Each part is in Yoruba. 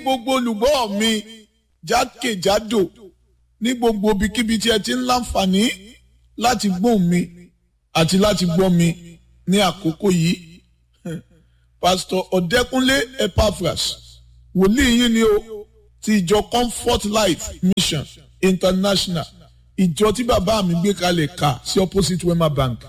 gbogbo olùgbọ́ mi jákèjádò ní gbogbo ibikíbi tí ẹ ti ń láǹfààní láti gbóhùn mi àti láti gbọ́ mi ní àkókò yìí pásítọ̀ ọ̀dẹ́kúnlé epaphras wòlíì yín ni o ti ìjọ comfort life mission international ìjọ tí bàbá mi gbé kalẹ̀ kà sí opposite wema bank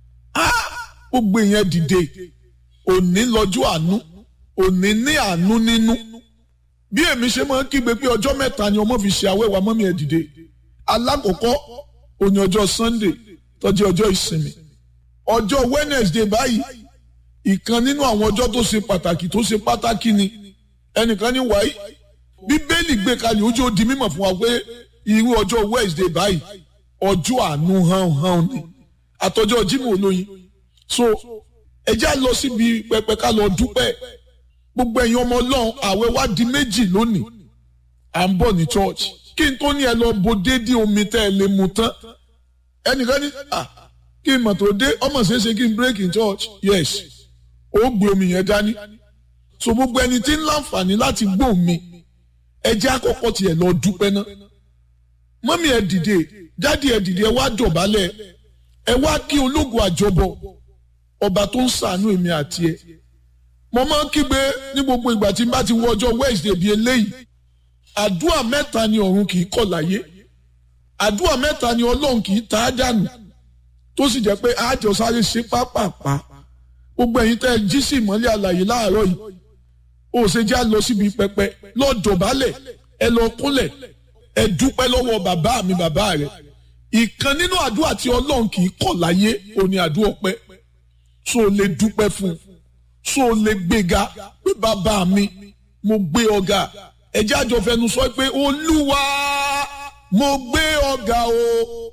gbogbo ìyẹn dìde òní lọ́jọ́ àánú òní ní àánú nínú bí èmi ṣe máa ń kígbe pé ọjọ́ mẹ́ta ni ọmọ fi ṣe àwẹ̀wà mọ́mí ẹ̀ dìde alákọ̀ọ́kọ́ òní ọjọ́ sunday tọ́jú ọjọ́ ìsinmi ọjọ́ wednesday báyìí ìkan nínú àwọn ọjọ́ tó ṣe pàtàkì tó ṣe pàtàkì ni ẹnìkan ní wáyé bíbélì gbé kalẹ̀ ojú ó di mímọ̀ fún wa pé irú ọjọ́ wednesday báyìí ọjọ́ àánú hàn hàn ni àtọjọ́ jimoh olóyin so ẹ já lọ síbi pẹpẹ ká lọ dúpẹ́ gbogbo ẹ̀yin ọmọ ọlọ́run àwẹ̀ wá di méjì lónìí à ń bọ̀ ní church kí n tó ní ẹ lọ bo déédéé omi tẹ́ ẹ lè mu tán ẹnìkan ní ah kí n mọ̀ tó dé ọmọ ṣeéṣe kí n break in church yes ó gbé omi yẹn dání so gbogbo ẹni tí ń láǹfààní láti gbóhùn mi ẹ jẹ́ àkọ́kọ́ tiẹ̀ lọ dúpẹ́ náà mọ́mí ẹ dìde dádì ẹ dìde ẹ wá dọ̀bálẹ̀ ẹ wá kí ológun àjọbọ ọba tó ń ṣàánú èmi àti ẹ mo máa ń kígbe ní gbogbo ìgbà tí n bá ti wọ ọjọ́ wednesday bíi eléyìí àdúrà mẹ́ta ni ọ̀run kì í kọ̀ láyé àdúrà mẹ́ta ni ọlọ́run kì í ta á dànù tó sì jẹ́ pé àjọ sáré ṣe pápápá gbogbo ẹ̀yin tẹ́ ẹ jí sí ìmọ́lẹ̀ àlàyé láàárọ̀ yìí ó ṣe já lọ síbi pẹpẹ lọ dọ̀bálẹ̀ ẹ lọ kúnlẹ̀ ẹ dúpẹ́ lọ́wọ́ bàbá mi bàbá rẹ̀ ìkan nínú àdúrà tí ọlọ́run kì í kọ̀ láyé òní àdúrà ọpẹ́ tó o lè dúpẹ́ fún un tó o lè gbéga pé bàbá mi mo gbé ọ̀gá ẹ jẹ́ àjọ fẹnu sọ pé olúwa mo gbé ọ̀gá o